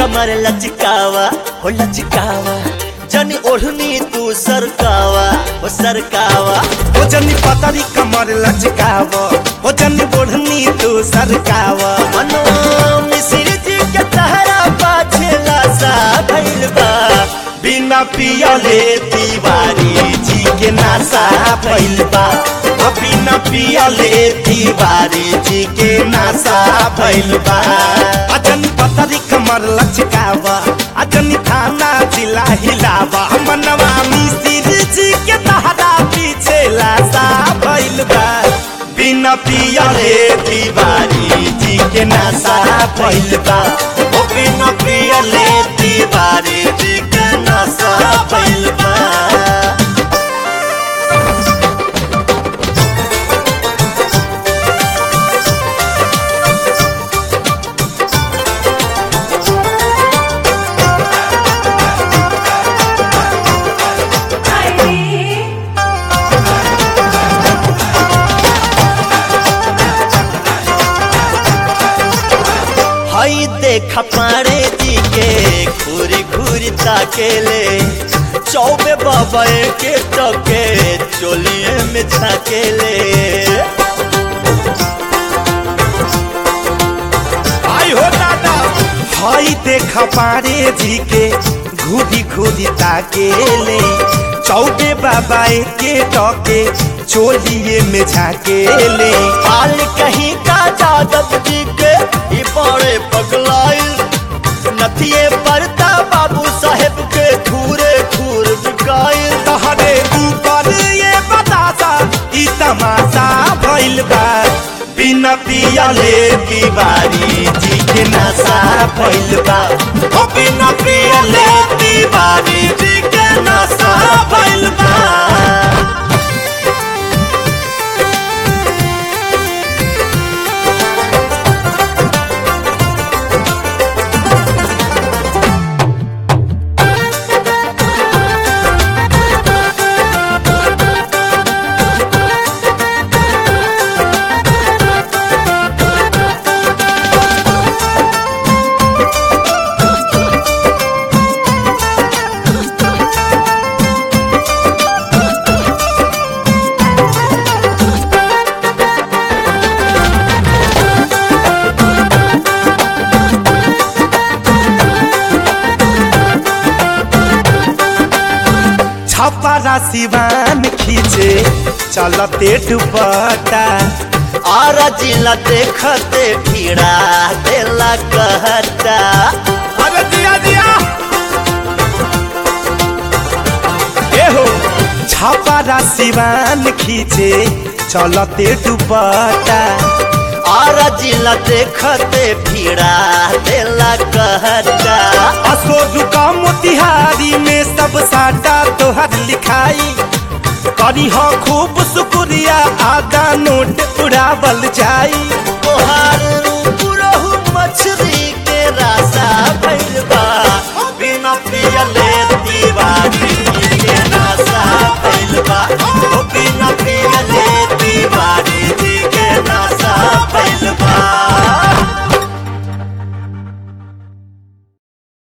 कमर लचकावा हो लचकावा जनी ओढ़नी तू सरकावा हो सरकावा हो जनी पतरी कमर लचकाव हो जनी बोढ़नी तू सरकाव मनो मिश्र जी के तहरा पाछे लासा भइल बा बिना पियले तिवारी जी के नासा भइल बा आ बिना पियले तिवारी जी के नासा भइल बा आ जनी पतरी कमर लचकाव आ जनी थाना जिला हिलावा मनवा मिस्त्री जी के तहरा पीछे लासा भइल बा बिना पियले तिवारी जी के नासा भइल बा ओ बिना पियले तिवारी जी के नशा भइल बा हई देख पारे जी के घूरी घूरी ताकेले चौबे बाबा के टके चोलिए में छाकेले आई हो दादा हई देख पारे जी के घूरी घूरी ताकेले चौबे बाबा के टके चोलिए में झाकेले हाल कहीं का जादव जी के ई बड़े पगलाइल नथिए पड़ता बाबू साहेब के घूरे घूर बिकाइल तहरे ऊपर ये बतासा ई तमाशा भइल बा बिना पियले तिवारी जी के नशा भइल बा ओ बिना पियले तिवारी जी के नशा भइल बा छपरा सिवान खींचे चलते दुपट्टा आरा जिला देखते भीड़ा देला कहता अरे दिया दिया एहो छपरा सिवान खींचे चलते दुपट्टा आरा जिला देखते भीड़ा देला कहता असोजु का मोतिहारी में सब साटा तोहर लिखाई करी हो खूब शुक्रिया आधा नोट उड़ावल जाई तोहार